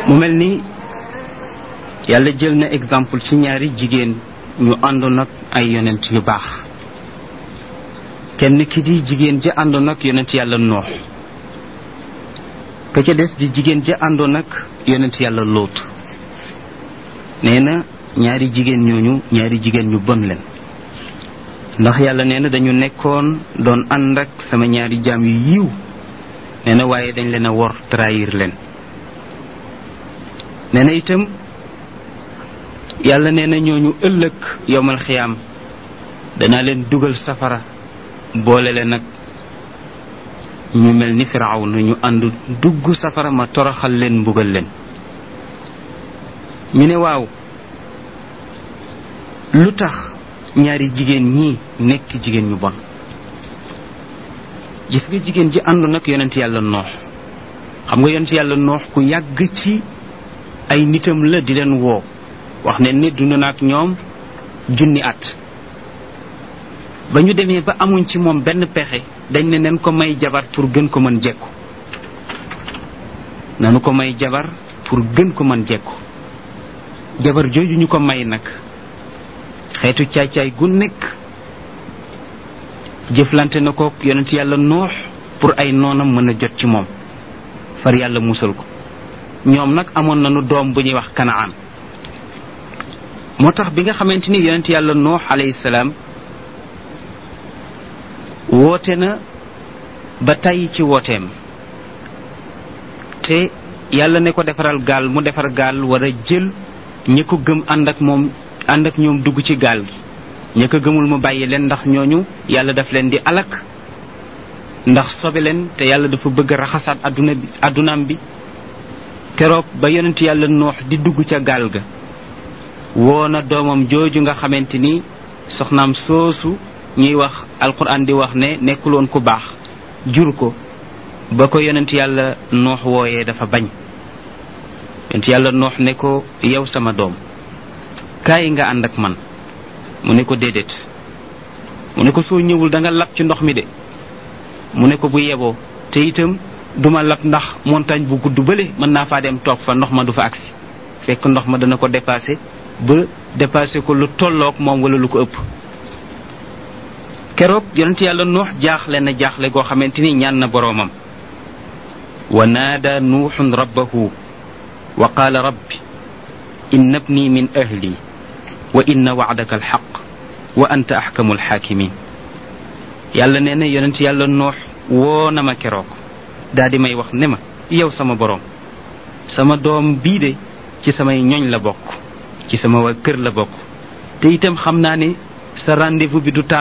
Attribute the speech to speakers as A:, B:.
A: mu mel ni yàlla jël na exemple ci ñaari jigéen ñu àndoon ak ay yonent yu baax kenn ki di jigéen ja àndoon ak yonent yàlla noox ka ca des di jigéen ja àndoon ak yonent yàlla lóot nee na ñaari jigéen ñooñu ñaari jigéen ñu bon leen ndax yàlla nee na dañu nekkoon doon ànd ak sama ñaari jaam yu yiw nee na waaye dañ leen a wor trahir leen nee na itam yàlla nee na ñooñu ëllëg yowmal xiyaam danaa leen dugal safara boole leen nag ñu mel ni firaaw na ñu ànd dugg safara ma toroxal leen mbugal leen ñu ne waaw lu tax ñaari jigéen ñii nekk jigéen ñu bon gis nga jigéen ji ànd nag yonent yàlla noox xam nga yonent yàlla noox ku yàgg ci ay nitam la di leen woo wax ne ne dund na ak ñoom junni at ba ñu demee ba amuñ ci moom benn pexe dañ ne nen ko may jabar pour gën ko mën jekku nanu ko may jabar pour gën ko mën jekku jabar jooju ñu ko may nag xeetu caay-caay gu nekk jëflante na ko yonent yàlla noox pour ay noonam mën a jot ci moom far yàlla musal ko ñoom nag amoon nañu doom bu ñuy wax kanaan moo tax bi nga xamante ni yonent yàlla noox alayhi salaam woote na ba tàyyi ci wooteem te yàlla ne ko defaral gaal mu defar gaal war a jël ñi ko gëm ànd ak moom ànd ak ñoom dugg ci gaal gi ñi ko gëmul mu bàyyi leen ndax ñooñu yàlla daf leen di alak ndax sobe leen te yàlla dafa bëgg raxasaat adduna bi addunaam bi keroog ba yonent yàlla noox di dugg ca gaal ga woo na doomam jooju nga xamante ni soxnaam soosu ñuy wax alquran di wax ne nekkuloon ku baax jur ko ba ko yonent yàlla noox wooyee dafa bañ yonent yàlla noox ne ko yow sama doom kaay nga ànd ak man mu ne ko déedéet mu ne ko soo ñëwul da nga lab ci ndox mi de mu ne ko bu yeboo te itam duma lab ndax montagne bu gudd bële mën naa faa dem toog fa ndox ma du fa agsi fekk ndox ma dana ko dépassé ba dépassé ko lu tolloog moom wala lu ko ëpp keroog yonent yàlla nuux jaaxle na jaaxle goo xamante ni ñaan na boroomam wa naada nuuxun rabbahu wa qaala rabbi inna ibni min ahli wa inna wacdaka alxaq wa anta axkamu alxaakimin yàlla nee na yonent yàlla nuux woo na ma keroog daa di may wax ne ma yow sama boroom sama doom bii de ci samay ñoñ la bokk ci sama waa kër la bokk te itam xam naa ne sa rendez-vous bi du